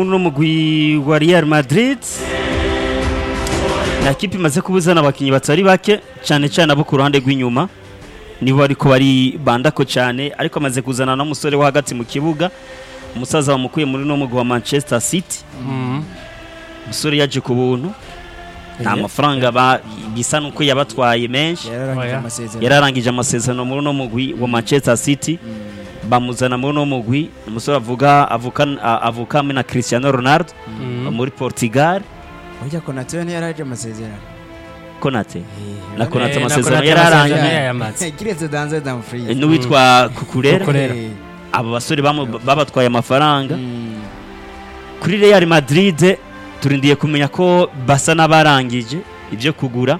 uno mugwi wa Real Madrid na kipe imaze kubuzana abakinyi batari bake cyane cyane abo ku ruhande rw'inyuma nibo ariko bari bandako cyane ariko amaze kuzana n'umusore wo hagati mu kibuga umusaza bamukuye muri no mugwi wa Manchester City umusore yaje ku buntu nta mafaranga ba- bisa nuko yabatwaye menshi yararangije Oya. amasezerano yararangije amasezerano muri uno mugwi wa Manchester City bamuzana muri uno mugwi umusore avuga avuka a- avuka hamwe na Cristiano Ronaldo muri Portugal burya konate we ntiyaraje amasezerano Konate na Eh, Konate Eh, na amasezerano Konate yararangiye amasezerano yayamaze. kiretse danze damfries n'uwitwa Kukurera Kukurera. abo basore bamu- babatwaye amafaranga kuri Real Madrid turindiye kumenya ko basa n'abarangije ibyo kugura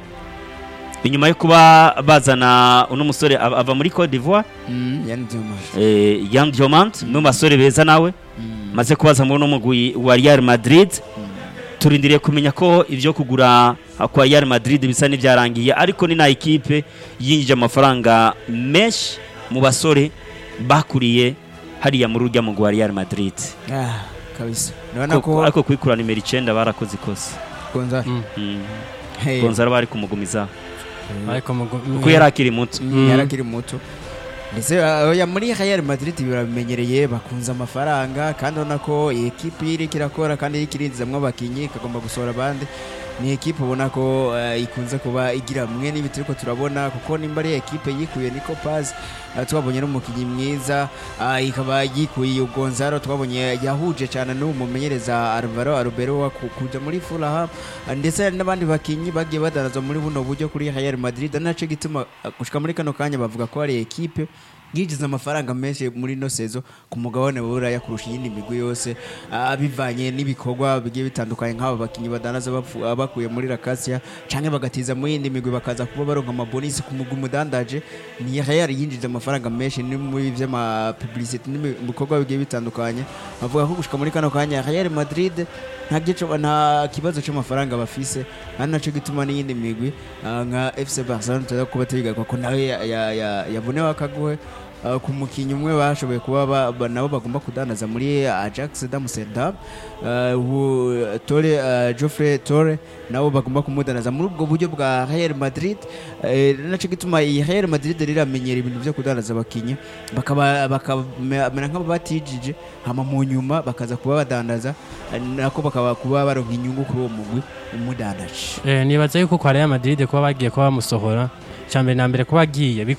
inyuma yo kuba bazana uno musore ava ava muri Cote d'Ivoire yani diamond eh, Yan Diomant umwe mu basore beza nawe maze kubaza muri uno mugwi wa Real Madrid turindiriye kumenya ko ibyo kugura kwa Real Madrid bisa n'ibyarangiye ariko ni na ekipe yinjije amafaranga menshi mu basore bakuriye hariya muri urya mugwi wa Real Madrid ah kabisa urabona Ko- ko ariko kwikura nimero icyenda barakoze ikosa gonza Mm. Mm. hey Gonzalo bari kumugumiza ariko mugu- kuko yari akiri muto Mm, yarakiri muto ndetse uh, oya muri Real Madrid birabimenyereye bakunze amafaranga kandi ubona ko iyi ekipe iri kirakora kandi iri kirinzamwo abakinyi ikagomba gusohora abandi ni ekipe ubona ko uh, ikunze kuba igira mwe n'ibi turiko turabona kuko nimba ari ekipe yikuye Nico Paz uh, twabonye n'umukinyi mwiza uh, ikaba yikuye Gonzalo twabonye yahuje cyane n'uwo mumenyereza Alvaro Arbeloa ku- kuja muri Fulham uh, ndetse hari n'abandi bakinyi bagiye badanazwa muri buno buryo kuri Real Madrid ari naco gituma uh, gushika muri kano kanya bavuga ko ari ekipe yinjiza amafaranga menshi muri ino sezo ku mugabane wa Buraya kurusha iyindi migwi yose ah, bivanye n'ibikorwa bigiye bitandukanye nk'aba bakinyi badanaza bapfu- ah, bakuye muri Lakasia canke bagatiza mu yindi migwi bakaza kuba baronka amabonisi ku mugwi umudandaje ni Real yinjiza amafaranga menshi ni muri vy'ama publicity n'ibikorwa bigiye bitandukanye bavuga ko gushika muri kano kanya Real Madrid nta gico nta kibazo cy'amafaranga bafise ari naco gituma n'iyindi migwi ah, nka FC Barcelona tuza kuba tubigakwa ko nawe ya- ya- ya- yabonewe akaguhe ah, ku mukinnyi umwe bashoboye kuba ba- ba- nabo bagomba kudandaza muri Ajax d'Amsterdam ah, uwo Tore ah, Geoffrey Tore nabo bagomba kumudanaza muri ubwo buryo bwa Real Madrid eh, naco gituma iyi Real Madrid riramenyera ibintu byo kudandaza abakinyi bakaba bakamera nk'abo batijije hama mu nyuma bakaza kuba badandaza eh, nako bakaba kuba baronka inyungu kuri uwo mugwi umudandaje Eh, nibaza yuko kwa Real Madrid kuba bagiye kuba bamusohora cyambere na mbere kuba agiye